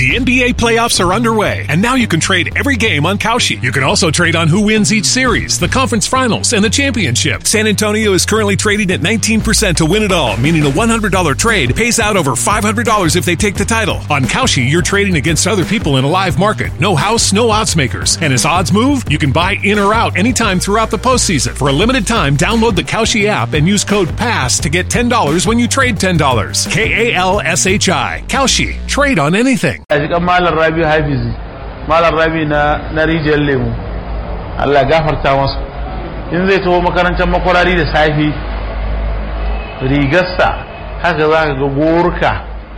The NBA playoffs are underway, and now you can trade every game on Kalshi. You can also trade on who wins each series, the conference finals, and the championship. San Antonio is currently trading at 19% to win it all, meaning a $100 trade pays out over $500 if they take the title. On Kalshi, you're trading against other people in a live market. No house, no odds makers. And as odds move, you can buy in or out anytime throughout the postseason. For a limited time, download the Kalshi app and use code PASS to get $10 when you trade $10. K A L S H I. Kalshi. Trade on anything. a jikan malam rabi hafizi malam rabi na na rijiyar lemu Allah ya gafarta masa in zai taho makarantar makwarari da safi rigarsa haka za ka ga gorka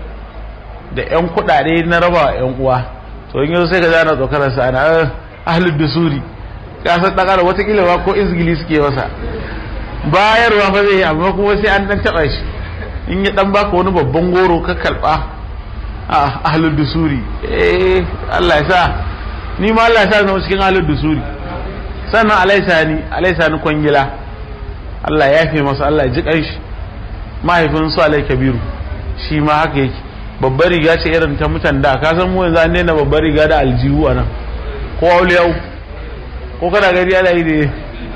da yan kudade na raba wa yan uwa to in yau sai ka zana tsokarar sa ana ahlud dusuri ka san dan adam watakila ba ko izgili suke masa bayarwa fa zai yi amma kuma sai an dan taba shi in ya dan baka wani babban goro ka karba a ahlul dusuri eh Allah ya sa ni ma Allah ya sa zama cikin ahlul dusuri sannan alaisa ni alaisa ni kwangila Allah ya fi masa Allah ya ji kanshi mahaifin su alai kabiru shi ma haka yake babbar riga ce irin ta mutan da ka san mu yanzu an daina babbar riga da aljihu a nan ko auliyau ko kana gari ana yi ne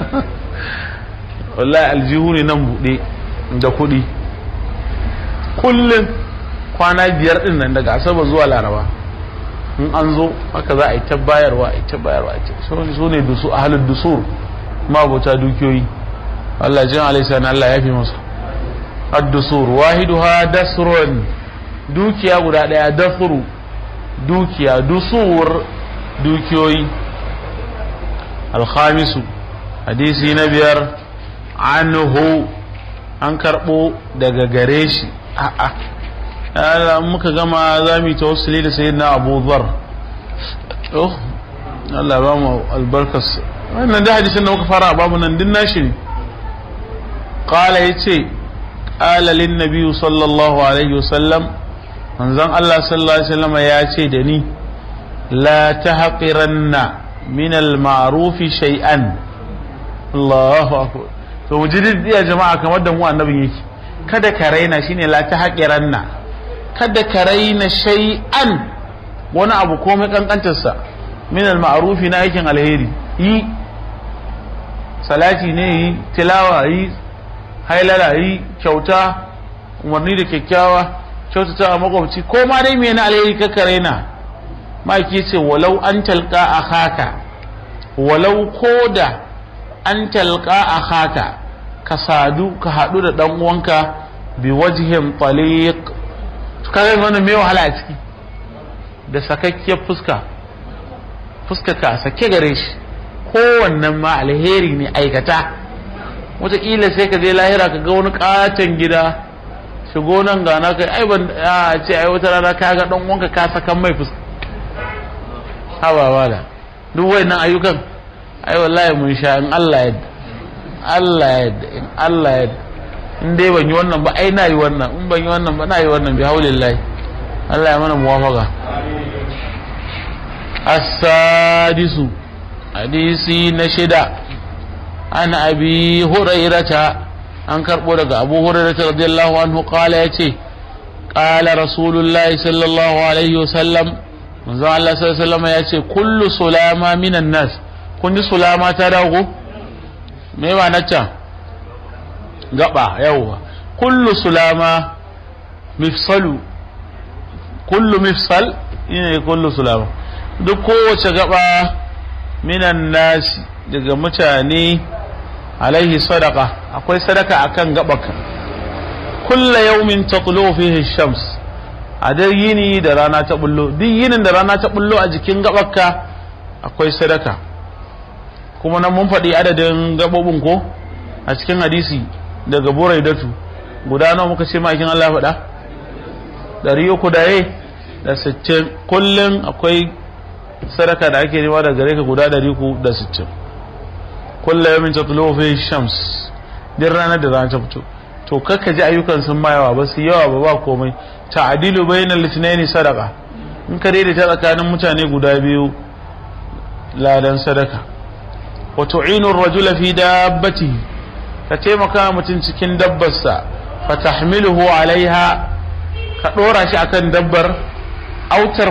wallahi aljihu ne nan buɗe da kuɗi kullum kwana biyar din nan daga asabar zuwa laraba in an zo haka za a yi ta bayarwa a yi ta bayarwa su ne dusu a halin dusur mabuta dukiyoyi Allah jin alaisa Allah ya fi masa ad-dusur wahiduha dasrun dukiya guda daya dasru dukiya dusur dukiyoyi alkhamisu hadisi na biyar anhu an karbo daga gare shi a'a Allah muka gama za mu yi tawassuli da sayyidina Abu Dharr oh Allah ba mu albarkas wannan da hadisin da muka fara babu nan din nashi ne qala yace qala lin nabiy sallallahu alaihi wasallam manzon Allah sallallahu alaihi wasallam ya ce da ni la tahqiranna min al ma'ruf shay'an Allahu akbar to mu ji ya jama'a kamar da mu annabin yake kada ka raina shine la tahqiranna kada ka raina shay'an wani abu komai kankantarsa min al-ma'rufi na aikin alheri yi salati ne yi tilawa yi hailala yi kyauta umarni da kyakkyawa kyautata a makwabci ko ma dai me na alheri ka ka raina maki ce walau an talqa akhaka walau koda an talqa akhaka ka sadu ka hadu da dan uwanka bi wajhin taliq kaga wannan me wahala a ciki da sakakkiyar fuska fuska ka sake gare shi kowannen ma alheri ne aikata wataƙila sai ka je lahira ka ga wani katon gida shigo nan gana kai ai ban a ce ai wata rana ka ga dan wanka ka sakan mai fuska haba wala duk wayannan ayyukan ai wallahi mun sha in Allah yadda Allah yadda in Allah yadda in dai ban yi wannan ba ai na yi wannan in ban yi wannan ba na yi wannan bi haulillahi Allah ya mana muwafaka as-sadisu hadisi na shida an abi hurairata an karbo daga abu hurairata radiyallahu anhu qala yace qala rasulullahi sallallahu alaihi wasallam manzo Allah sallallahu alaihi wasallam yace kullu sulama minan nas kun ji sulama ta dago me ba nacca gaba yawwa kullu sulama mifsalu kullu mifsal ne kullu sulama duk kowace gaba minan nasi daga mutane alaihi sadaka akwai sadaka akan gabaka kulla yaumin taqlu fihi shams a dai yini da rana ta bullo duk yinin da rana ta bullo a jikin gabaka akwai sadaka kuma nan mun faɗi adadin gabobin ko a cikin hadisi daga buraidatu guda nawa muka ce makin Allah faɗa ɗari uku da da sittin kullum akwai sadaka da ake nema daga gare ka guda ɗari uku da sittin kulla yamin ta tulo fi shams din ranar da rana ta fito to kakka ji ayyukan sun ma yawa ba su yawa ba ba komai ta'adilu bainal litnaini sadaka in ka daidaita tsakanin mutane guda biyu ladan sadaka wa tu'inu ar-rajula fi dabbatihi ka taimaka mutum cikin dabbarsa fa tahmiluhu alaiha ka dora shi akan dabbar autar